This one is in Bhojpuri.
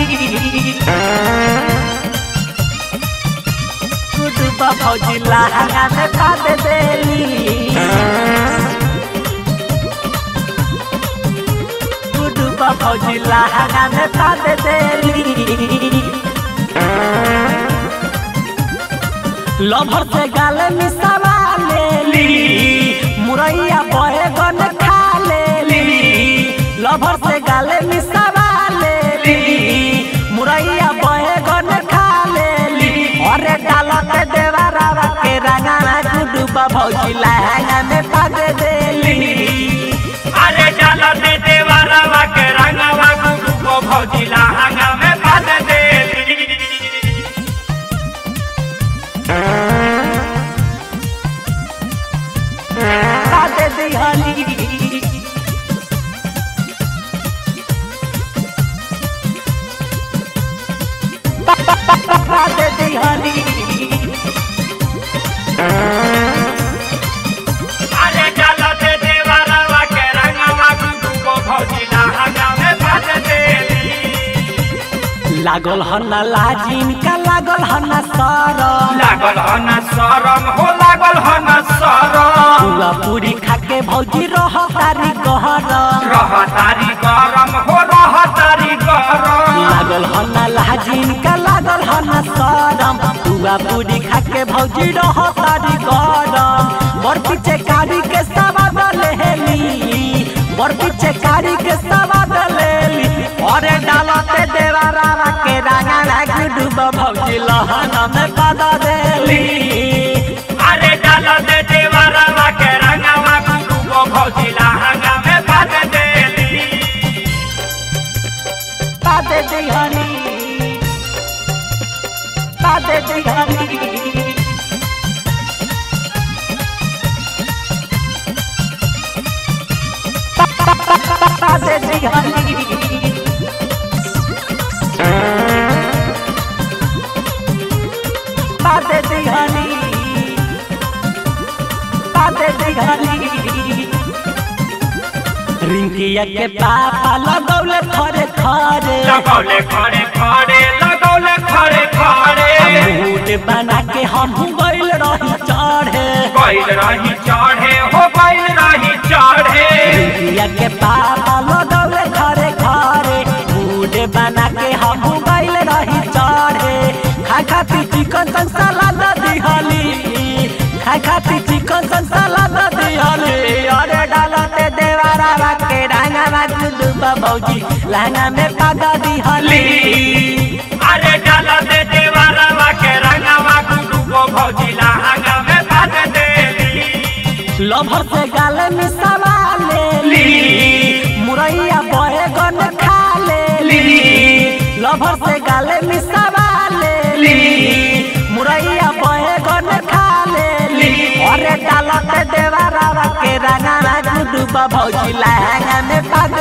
गुडुबा भौजी लहंगा में पाद देली गुडुबा भौजी लहंगा में पाद देली लभर से गाल मिसावा लेली मुरैया बहे गन खा लेली लभर से गाल मिसावा लेली मुरैया बहे गन खा लेली अरे डालत देवरावा के रंगाना गुडुबा भौजी लहंगा में पग देली अरे डाल दे देवरवा के रंगवा गुरु को भौजी लहंगा में बांध दे पग दिहली पग दिहली अरे डाल दे देवरवा के रंगवा गुरु को भौजी लहंगा में बांध दे लागल हन लाजिन का लागल हन सरम लागल हन शरम हो लागल हन शरम पुआ पूरी खाके भौजी रह तारी गहरम रह तारी गरम हो रह तारी गरम लागल हन लाजिन का लागल हन सरम पुआ पूरी खाके भौजी रह तारी गरम बर पीछे कारी के सवाद लेली बर पीछे कारी के सवाद लेली अरे डालते देवारा के रंगा लाग डूब भौजी लहन में पदा देली अरे डाल दे देवरवा के रंगवा गुरु को भौजी लहंगा में बांध दे पादे दिहनी पादे दिहनी पादे दिहनी पादे दिहनी पादे दिहनी रिंकिया के पापा लगौले खरे खरे लगौले खड़े खड़े लगौले खड़े खड़े मूड बना के हम गइल रही चढ़े बैल रही चढ़े हो बैल रही चढ़े रिंकिया के पापा लगौले खरे खरे मूड बना के हम गइल रही चढ़े खा खाती चिकन सन सलाद दिहली खा खाती चिकन सन सलाद दिहली अरे डालते देवारा के डांगा गुडुबा भौजी लहंगा में पागा दिहली अरे डाल दे देवरवा के रंगवा गुरु को भौजी लहंगा में बांध दे लभर से गाल मिसावा लेली मुरैया बहे गन खा लेली लभर से गाल मिसावा लेली मुरैया बहे गन खा लेली अरे डालत देवरावा के रंगाना गुडुबा भौजी लहंगा में पग